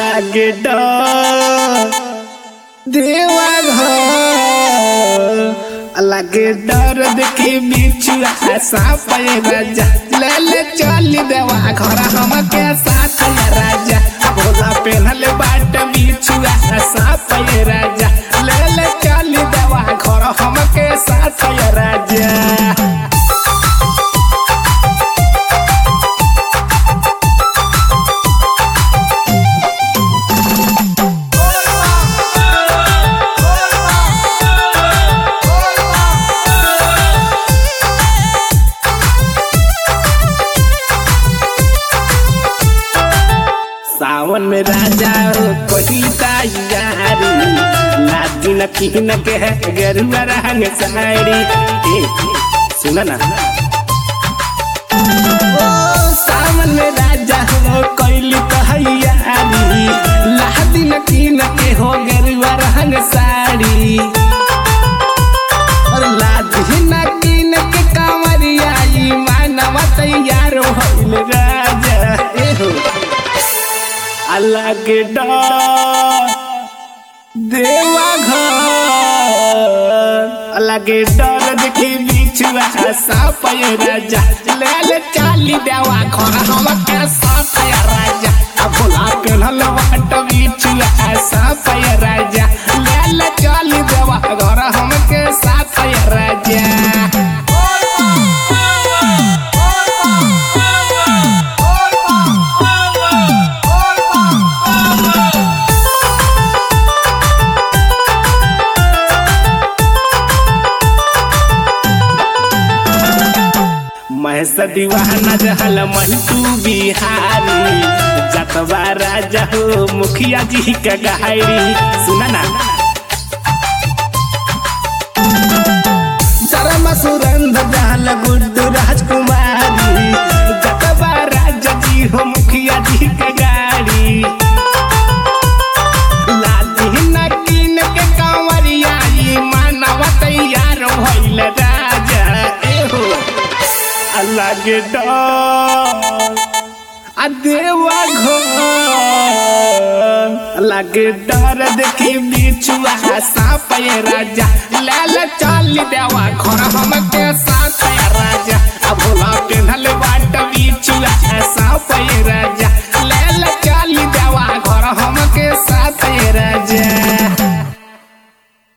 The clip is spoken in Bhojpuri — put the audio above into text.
लागे डर देवा घर लागे डर देखी बिछुआ साफ ये राजा ले ले चली देवा घर हम के साथ ये राजा भोला पेनल बाट बिछुआ साफ ये राजा ले ले चली देवा घर हम के साथ ये राजा सावन में राजा हो कोई तैयारी लादी न की न के है गेरुआ रंग साड़ी ए सुना ना ओ सावन में राजा हो कोई तैयारी लादी न की न के हो गेरुआ रंग साड़ी और लादी न की न के कांवरिया ई मानवा तैयार होइल राजा ए हो अलग डर देवा घर अलग डर देखी बिछुआ साप ये राजा ले ले चाली देवा घर हम के साथ ये राजा अब भोला पेनल वाट बिछुआ साप ये राजा ले ले चाली देवा घर हम के साथ ये राजा महस दीवाना जहल मंटू बिहारी जतवा राजा हो मुखिया जी का गहारी सुना ना शर्म सुरंध जहल गुड्डू राजकुमारी जतवा राजा जी हो मुखिया जी का गाड़ी लादी नकीन के कांवरिया ई मानव तैयार भइल राजा ए हो अलग डर आ देवा घर अलग डर देखी बिछुआ साप ये राजा लाल चल देवा घर हम के साथ ये राजा आ भोला पेन्हल बाट बिछुआ साप ये राजा